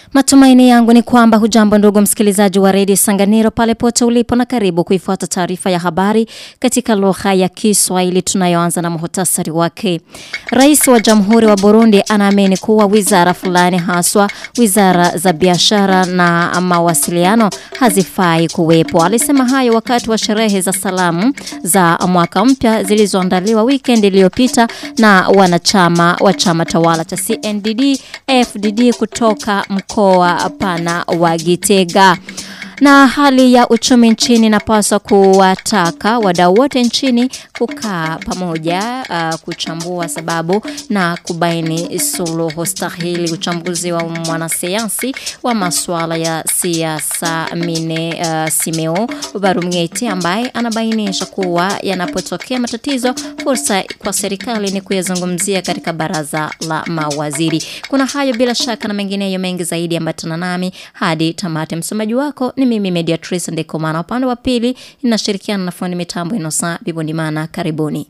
Matumaini yangu ni kwamba hujambo ndugu msikilizaji wa redio Sanganiro pale pote ulipo na karibu kuifuata taarifa ya habari katika lugha ya Kiswahili tunayoanza na muhtasari wake. Rais wa Jamhuri wa Burundi anaamini kuwa wizara fulani haswa wizara za biashara na mawasiliano hazifai kuwepo. Alisema hayo wakati wa sherehe za salamu za mwaka mpya zilizoandaliwa weekend iliyopita na wanachama wa chama tawala cha CNDD FDD kutoka mkoa pana wa Gitega. Na hali ya uchumi nchini inapaswa kuwataka wadau wote nchini kukaa pamoja uh, kuchambua sababu na kubaini suluhu stahili. Uchambuzi wa mwanasayansi wa masuala ya siasa Mine uh, Simeo Barumgeti ambaye anabainisha kuwa yanapotokea matatizo fursa kwa serikali ni kuyazungumzia katika baraza la mawaziri. Kuna hayo bila shaka na mengineyo mengi zaidi ambatana nami hadi tamati. Msomaji wako ni mimi Mediatrice Ndekomana. Upande wa pili inashirikiana na fundi mitambo Inosa Bibondimana. Karibuni.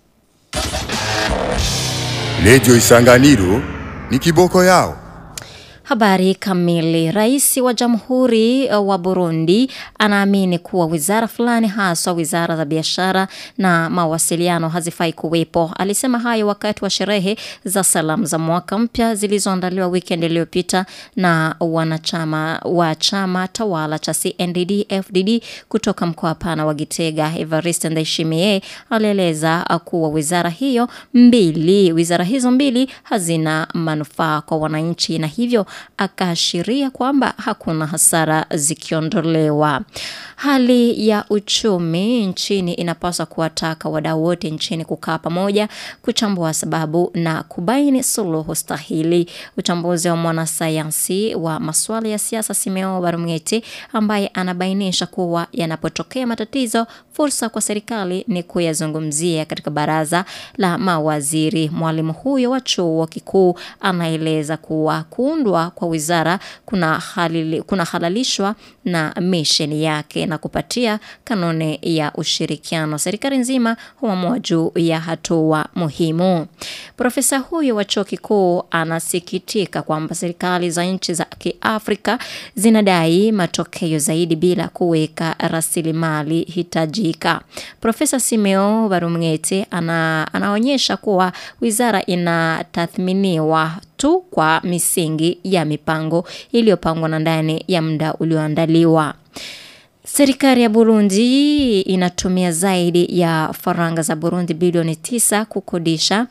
Radio Isanganiro ni kiboko yao. Habari kamili. Rais wa Jamhuri wa Burundi anaamini kuwa wizara fulani haswa wizara za biashara na mawasiliano hazifai kuwepo. Alisema hayo wakati wa sherehe za salamu za mwaka mpya zilizoandaliwa weekend iliyopita na wanachama wa chama tawala cha CNDD FDD kutoka mkoa pana wa Gitega. Evariste Ndayishimiye alieleza kuwa wizara hiyo mbili, wizara hizo mbili hazina manufaa kwa wananchi na hivyo akaashiria kwamba hakuna hasara zikiondolewa. Hali ya uchumi nchini inapaswa kuwataka wadau wote nchini kukaa pamoja, kuchambua sababu na kubaini suluhu stahili. Uchambuzi wa mwanasayansi wa masuala ya siasa Simeo Barumgeti ambaye anabainisha kuwa yanapotokea matatizo, fursa kwa serikali ni kuyazungumzia katika baraza la mawaziri. Mwalimu huyo wa chuo kikuu anaeleza kuwa kuundwa kwa wizara kuna, halili, kuna halalishwa na misheni yake na kupatia kanuni ya ushirikiano. Serikali nzima huamua juu ya hatua muhimu. Profesa huyo wa chuo kikuu anasikitika kwamba serikali za nchi za Kiafrika zinadai matokeo zaidi bila kuweka rasilimali hitajika. Profesa Simeo Barumgete ana, anaonyesha kuwa wizara inatathminiwa tu kwa misingi ya mipango iliyopangwa na ndani ya muda ulioandaliwa. Serikali ya Burundi inatumia zaidi ya faranga za Burundi bilioni tisa kukodisha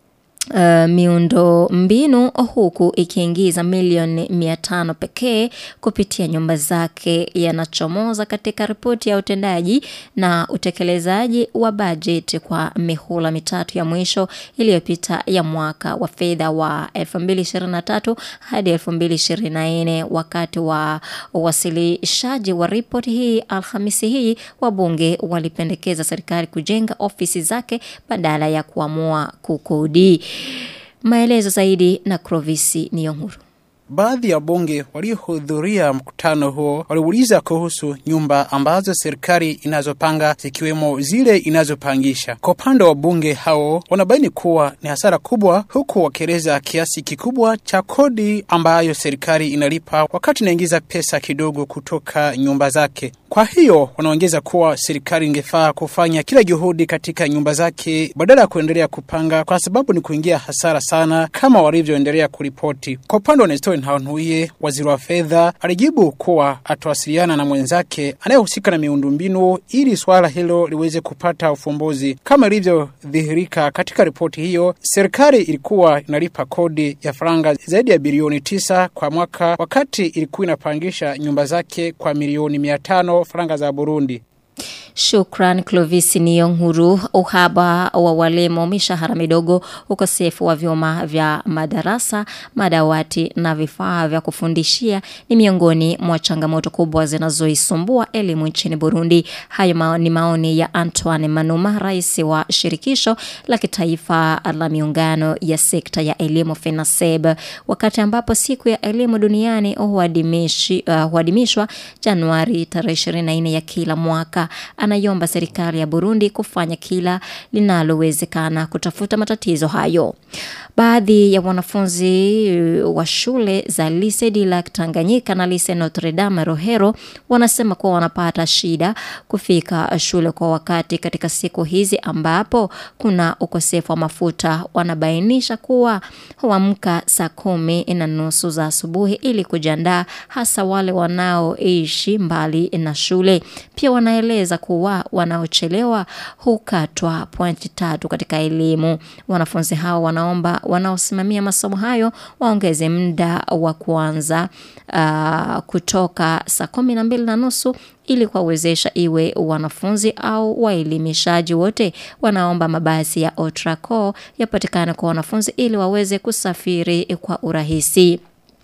Uh, miundo mbinu huku ikiingiza milioni mia tano pekee kupitia nyumba zake yanachomoza katika ripoti ya utendaji na utekelezaji wa bajeti kwa mihula mitatu ya mwisho iliyopita ya mwaka wa fedha wa 2023 hadi 2024 wakati wa uwasilishaji wa ripoti hii Alhamisi hii wabunge walipendekeza serikali kujenga ofisi zake badala ya kuamua kukodi Maelezo zaidi na Krovisi Niyonguru. Baadhi ya bunge waliohudhuria mkutano huo waliuliza kuhusu nyumba ambazo serikali inazopanga zikiwemo zile inazopangisha. Kwa upande wa bunge hao wanabaini kuwa ni hasara kubwa, huku wakieleza kiasi kikubwa cha kodi ambayo serikali inalipa wakati inaingiza pesa kidogo kutoka nyumba zake. Kwa hiyo wanaongeza kuwa serikali ingefaa kufanya kila juhudi katika nyumba zake badala ya kuendelea kupanga, kwa sababu ni kuingia hasara sana kama walivyoendelea kuripoti. Kwa upande wa Nestor Ntahontuye, waziri wa fedha, alijibu kuwa atawasiliana na mwenzake anayehusika na miundombinu ili swala hilo liweze kupata ufumbuzi. Kama ilivyodhihirika katika ripoti hiyo, serikali ilikuwa inalipa kodi ya faranga zaidi ya bilioni tisa kwa mwaka, wakati ilikuwa inapangisha nyumba zake kwa milioni mia tano faranga za Burundi. Shukran Clovis Niyonkuru. Uhaba wa walimu, mishahara midogo, ukosefu wa vyuma vya madarasa, madawati na vifaa vya kufundishia ni miongoni mwa changamoto kubwa zinazoisumbua elimu nchini Burundi. Hayo mao, ni maoni ya Antoine Manuma, rais wa shirikisho la kitaifa la miungano ya sekta ya elimu FENASEB, wakati ambapo siku ya elimu duniani huadimishwa uh, Januari tarehe 24 ya kila mwaka. anaiomba serikali ya Burundi kufanya kila linalowezekana kutafuta matatizo hayo. Baadhi ya wanafunzi wa shule za Lycée du Lac Tanganyika na Lycée Notre Dame Rohero wanasema kuwa wanapata shida kufika shule kwa wakati katika siku hizi ambapo kuna ukosefu wa mafuta. Wanabainisha kuwa huamka saa kumi na nusu za asubuhi ili kujiandaa, hasa wale wanaoishi mbali na shule. Pia wanaeleza kuwa wanaochelewa hukatwa pointi tatu katika elimu. Wanafunzi hao wanaomba wanaosimamia masomo hayo waongeze muda wa kuanza uh, kutoka saa kumi na mbili na nusu ili kuwawezesha iwe wanafunzi au waelimishaji wote wanaomba mabasi ya Otraco yapatikane kwa wanafunzi ili waweze kusafiri kwa urahisi.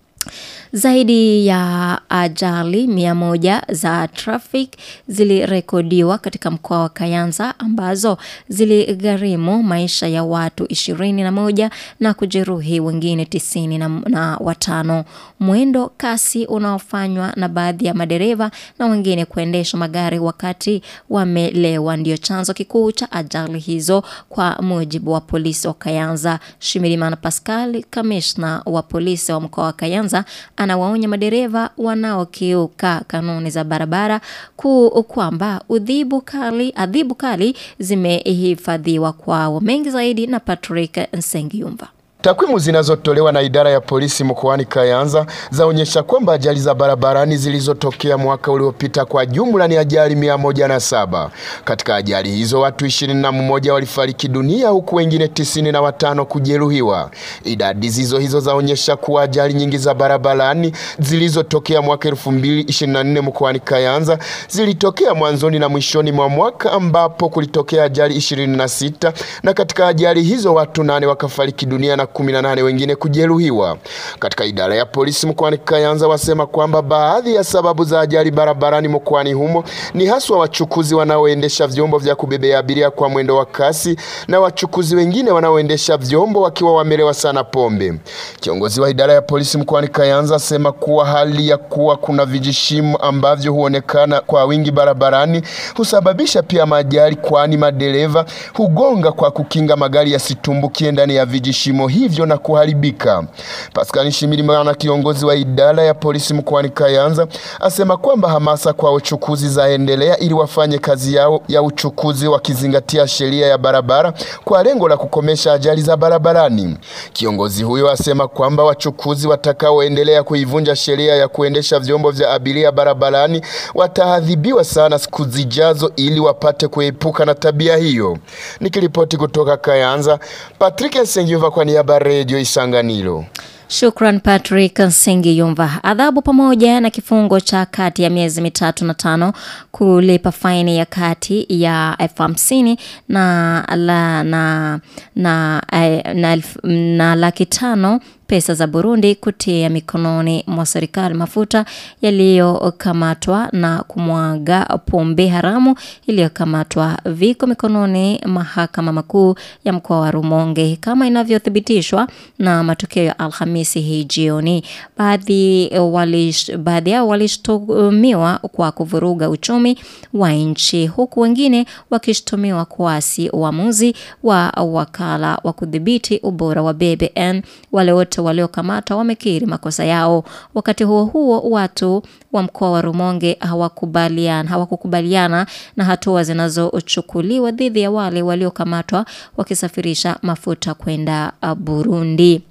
Zaidi ya ajali mia moja za traffic zilirekodiwa katika mkoa wa Kayanza ambazo ziligharimu maisha ya watu ishirini na moja na kujeruhi wengine tisini na, na watano. Mwendo kasi unaofanywa na baadhi ya madereva na wengine kuendesha magari wakati wamelewa ndio chanzo kikuu cha ajali hizo kwa mujibu wa polisi wa Kayanza. Shimirimana Pascal, kamishna wa polisi wa mkoa wa Kayanza anawaonya madereva wanaokiuka kanuni za barabara ku kwamba udhibu kali, adhibu kali zimehifadhiwa kwao. Mengi zaidi na Patrick Nsengiyumva. Takwimu zinazotolewa na idara ya polisi mkoani Kayanza zaonyesha kwamba ajali za barabarani zilizotokea mwaka uliopita kwa jumla ni ajali mia moja na saba. Katika ajali hizo watu ishirini na mmoja walifariki dunia huku wengine tisini na watano kujeruhiwa. Idadi zizo hizo zaonyesha kuwa ajali nyingi za barabarani zilizotokea mwaka elfu mbili ishirini na nne mkoani Kayanza zilitokea mwanzoni na mwishoni mwa mwaka ambapo kulitokea ajali ishirini na sita na katika ajali hizo watu nane wakafariki dunia na 18 wengine kujeruhiwa. Katika idara ya polisi mkoani Kayanza wasema kwamba baadhi ya sababu za ajali barabarani mkoani humo ni haswa wachukuzi wanaoendesha vyombo vya kubebea abiria kwa mwendo wa kasi na wachukuzi wengine wanaoendesha vyombo wakiwa wamelewa sana pombe. Kiongozi wa idara ya polisi mkoani Kayanza asema kuwa hali ya kuwa kuna vijishimo ambavyo huonekana kwa wingi barabarani husababisha pia majali, kwani madereva hugonga kwa kukinga magari yasitumbukie ndani ya vijishimo hivyo na kuharibika. Pascal Nshimirimana, kiongozi wa idara ya polisi mkoani Kayanza, asema kwamba hamasa kwa uchukuzi zaendelea ili wafanye kazi yao ya uchukuzi wakizingatia sheria ya barabara kwa lengo la kukomesha ajali za barabarani. Kiongozi huyo asema kwamba wachukuzi watakaoendelea kuivunja sheria ya kuendesha vyombo vya abiria barabarani wataadhibiwa sana siku zijazo ili wapate kuepuka na tabia hiyo. Nikiripoti kutoka Kayanza, Patrick Nsengiva kwa niaba ya Radio Isanganiro. Shukran Patrick Nsengiyumva. Adhabu pamoja na kifungo cha kati ya miezi mitatu na tano kulipa faini ya kati ya elfu hamsini na, la, na, na, na, na, na laki tano pesa za Burundi kutia mikononi mwa serikali mafuta yaliyokamatwa na kumwaga pombe haramu iliyokamatwa viko mikononi mahakama makuu ya mkoa wa Rumonge kama inavyothibitishwa na matokeo ya Alhamisi hii jioni. Baadhi walish, baadhi yao walishtumiwa kwa kuvuruga uchumi wa nchi huku wengine wakishtumiwa kuasi uamuzi wa wakala wa kudhibiti ubora wa BBN. Wale wote waliokamata wamekiri makosa yao. Wakati huo huo, watu wa mkoa wa Rumonge hawakubaliana hawakukubaliana na hatua zinazochukuliwa dhidi ya wale waliokamatwa wakisafirisha mafuta kwenda Burundi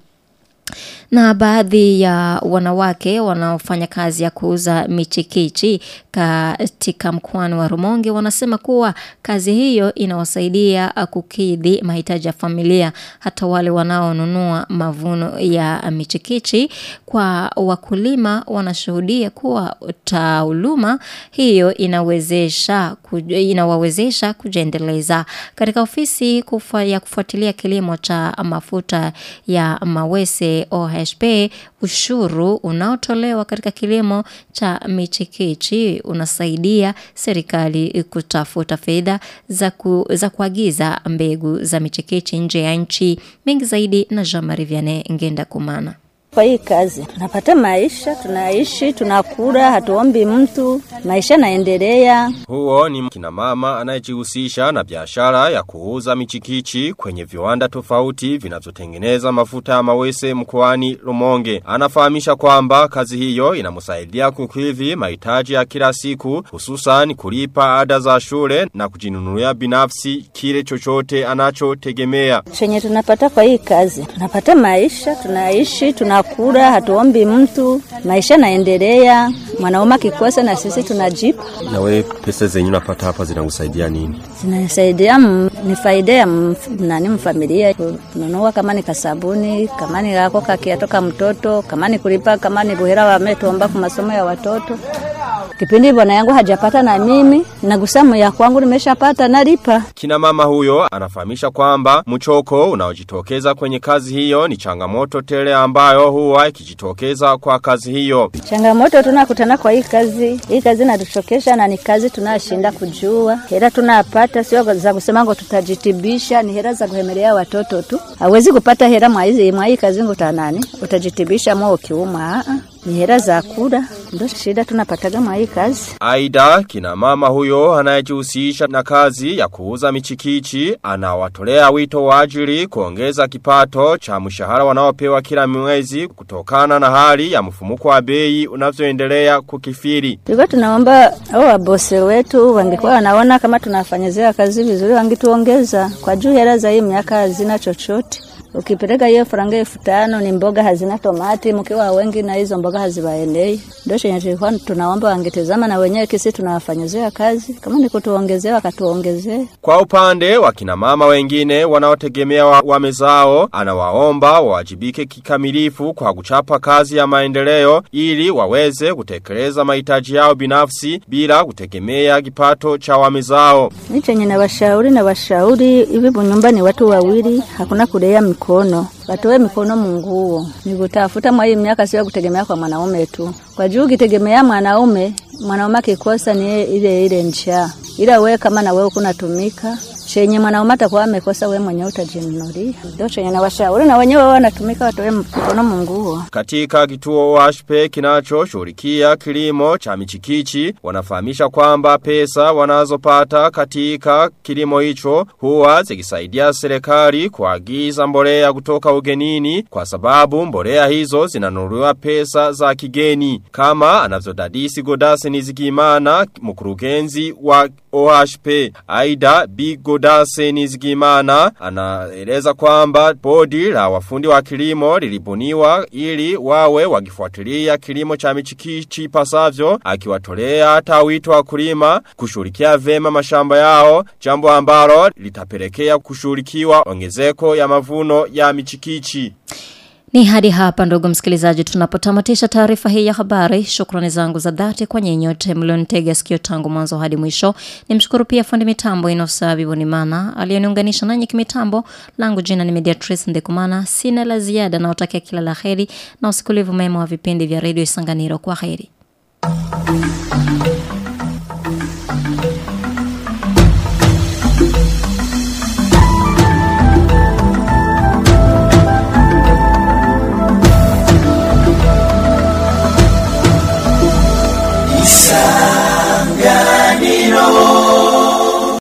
na baadhi ya wanawake wanaofanya kazi ya kuuza michikichi katika mkoani wa Rumonge wanasema kuwa kazi hiyo inawasaidia kukidhi mahitaji ya familia. Hata wale wanaonunua mavuno ya michikichi kwa wakulima wanashuhudia kuwa taaluma hiyo inawezesha inawawezesha kujiendeleza. Katika ofisi kufa, ya kufuatilia kilimo cha mafuta ya mawese OHP, ushuru unaotolewa katika kilimo cha michikichi unasaidia serikali kutafuta fedha za, ku, za kuagiza mbegu za michikichi nje ya nchi. Mengi zaidi na Jean Marie Vianney Ngenda Kumana. Kwa hii kazi tunapata maisha, tunaishi, tunakula, hatuombi mtu, maisha naendelea. Huo ni kina mama anayejihusisha na biashara ya kuuza michikichi kwenye viwanda tofauti vinavyotengeneza mafuta ya mawese mkoani Rumonge. Anafahamisha kwamba kazi hiyo inamsaidia kukidhi mahitaji ya kila siku hususan kulipa ada za shule na kujinunulia binafsi kile chochote anachotegemea. Chenye tunapata kwa hii kazi, tunapata maisha, tunaishi, tunakula, hatuombi mtu, maisha naendelea. Mwanaume akikosa na sisi tunajipa. Na we pesa zenyu unapata hapa zinakusaidia nini? Zinasaidia m- ni faida ya m- nani mfamilia kununua kama ni kasabuni, kama ni kako kakiatoka mtoto, kama ni kulipa, kama ni buhera wametuomba kwa masomo ya watoto. Kipindi bwana yangu hajapata na mimi, nagusamu ya kwangu nimeshapata nalipa. Kina mama huyo anafahamisha kwamba mchoko unaojitokeza kwenye kazi hiyo ni changamoto tele ambayo huwa ikijitokeza kwa kazi hiyo. Changamoto tunakutana kwa hii kazi, hii kazi inatuchokesha na ni kazi tunashinda kujua. Hela tunapata sio za kusema ngo tutajitibisha, ni hela za kuhemelea watoto tu. Hawezi kupata hela mwa hizi mwa hii kazi nguta nani? Utajitibisha mwa ukiuma. a a ni hela za kula, ndio shida tunapataga mwa hii kazi. Aida kina mama huyo anayejihusisha na kazi ya kuuza michikichi anawatolea wito wa ajili kuongeza kipato cha mshahara wanaopewa kila mwezi kutokana na hali ya mfumuko wa bei unavyoendelea kukifiri. Tulikuwa tunaomba au wabose wetu wangekuwa wanaona kama tunafanyizia kazi vizuri, wangituongeza kwa juu. Hela za hii miaka hazina chochote. Ukipeleka hiyo faranga elfu tano ni mboga hazina tomati, mkiwa wengi na hizo mboga haziwaendei. Ndio chenye tulikuwa tunaomba wangetazama na wenyewe kisi tunawafanyizia kazi, kama ni kutuongezea wakatuongezee. Kwa upande wa kina mama wengine wanaotegemea wa- wame zao, anawaomba wawajibike kikamilifu kwa kuchapa kazi ya maendeleo ili waweze kutekeleza mahitaji yao binafsi bila kutegemea kipato cha wame zao. Mi chenye na washauri na washauri hivi bunyumba ni watu wawili, hakuna kulea mikono. Watoe mikono munguo. Ni kutafuta mwa hii miaka sio kutegemea kwa mwanaume tu. Kwa juu ukitegemea mwanaume, mwanaume akikosa ni ile ile njaa. Ila wewe kama na wewe kunatumika, chenye mwanaume atakuwa amekosa wewe mwenyewe utajinunulia. Ndio chenye na washauri na wenyewe wao wanatumika watoe mikono munguo. Katika kituo washpe kinachoshughulikia kilimo cha michikichi wanafahamisha kwamba pesa wanazopata katika kilimo hicho huwa zikisaidia serikali kuagiza mbolea kutoka ugenini kwa sababu mbolea hizo zinanunuliwa pesa za kigeni kama anavyodadisi Godase Nizigimana mkurugenzi wa OHP Aida B Godase Nizigimana anaeleza kwamba bodi la wafundi wa kilimo lilibuniwa ili wawe wakifuatilia kilimo cha michikichi pasavyo akiwatolea hata wito wa kulima kushughulikia vema mashamba yao jambo ambalo litapelekea kushughulikiwa ongezeko ya mavuno ya michikichi Ni hadi hapa ndugu msikilizaji tunapotamatisha taarifa hii ya habari. Shukrani zangu za dhati kwa nyenyote mlionitega sikio tangu mwanzo hadi mwisho. Nimshukuru pia fundi mitambo Inosa Bibonimana aliyeniunganisha nanyi kimitambo. Langu jina ni Mediatrice Ndekumana. Sina la ziada na utakia kila la heri na usikilivu mema wa vipindi vya Radio Isanganiro kwa heri. Isanganiro